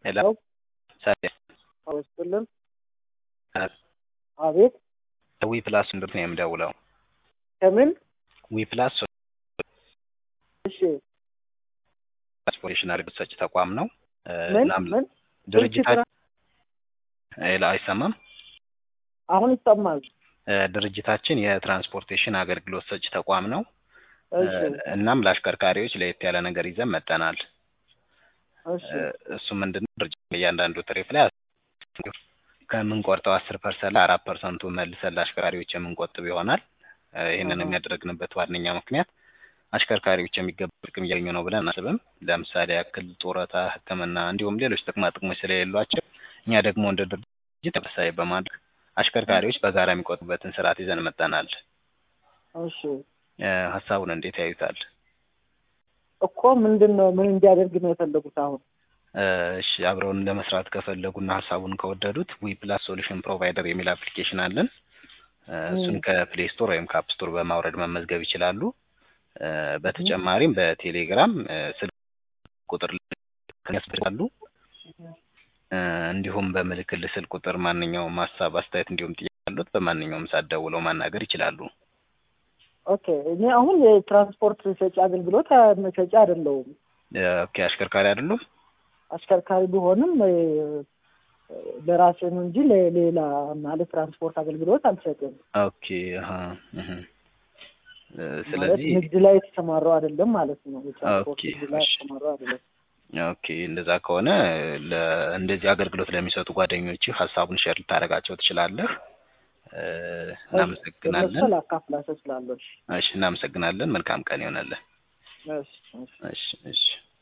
ሄሎ ሄሎ ሰላም አወስጥልን አቤት ዊ ፕላስ እንዴት ነው የምደውለው? ከምን ዊ ፕላስ እሺ ትራንስፖርቴሽን አገልግሎት ሰጪ ተቋም ነው። ምን እናም ምን ድርጅታችን ሄሎ አይሰማም? አሁን ይሰማል እ ድርጅታችን የትራንስፖርቴሽን አገልግሎት ሰጪ ተቋም ነው። እሺ እናም ለአሽከርካሪዎች ለየት ያለ ነገር ይዘን መጠናል። እሺ እሱ ምንድነው ድርጅት እያንዳንዱ ትሪፕ ላይ ከምንቆርጠው አስር ፐርሰንት ላይ አራት ፐርሰንቱ መልሰን ለአሽከርካሪዎች የምንቆጥብ ይሆናል። ይህንን አሃ። የሚያደርግንበት ዋነኛ ምክንያት አሽከርካሪዎች የሚገባ ጥቅም እያገኙ ነው ብለን አናስብም። ለምሳሌ ያክል ጡረታ፣ ሕክምና እንዲሁም ሌሎች ጥቅማ ጥቅሞች ስለሌሏቸው እኛ ደግሞ እንደ ድርጅት ተመሳሳይ በማድረግ አሽከርካሪዎች በጋራ የሚቆጥቡበትን ስርዓት ይዘን መጠናል። እሺ እ ሀሳቡን እንዴት ያዩታል? እኮ ምንድን ነው ምን እንዲያደርግ ነው የፈለጉት አሁን እ እሺ አብረውን ለመስራት ከፈለጉና ሀሳቡን ከወደዱት ዊ ፕላስ ሶሉሽን ፕሮቫይደር የሚል አፕሊኬሽን አለን። እ እሱን ከፕሌይ ስቶር ወይም ከአፕ ስቶር በማውረድ መመዝገብ ይችላሉ። እ በተጨማሪም በቴሌግራም እ ስልክ ቁጥር ያስፈልጋሉ። እ እንዲሁም በምልክል ስልክ ቁጥር ማንኛውም ሀሳብ፣ አስተያየት እንዲሁም ጥያቄ ያሉት በማንኛውም ሰዓት ደውለው ማናገር ይችላሉ። ኦኬ እኔ አሁን የትራንስፖርት ሰጪ አገልግሎት ሰጪ አይደለሁም እ ኦኬ አሽከርካሪ አይደሉም? አሽከርካሪ ቢሆንም እ ለራሴ ነው እንጂ ለሌላ ማለት ትራንስፖርት አገልግሎት አልሰጥም ኦኬ አሀ እህ እ ማለት ስለዚህ ንግድ ላይ የተሰማራው አይደለም ማለት ነው የትራንስፖርት ኦኬ፣ ንግድ ላይ እሺ። የተሰማራው አይደለም ኦኬ እንደዛ ከሆነ ለ እንደዚህ አገልግሎት ለሚሰጡ ጓደኞች ሀሳቡን ሼር ልታደርጋቸው ትችላለህ። እ እናመሰግናለን። ለመሰል አካፍላቸው ስላለች እሺ እናመሰግናለን። መልካም ቀን ይሆነልህ። እሺ እሺ እሺ እሺ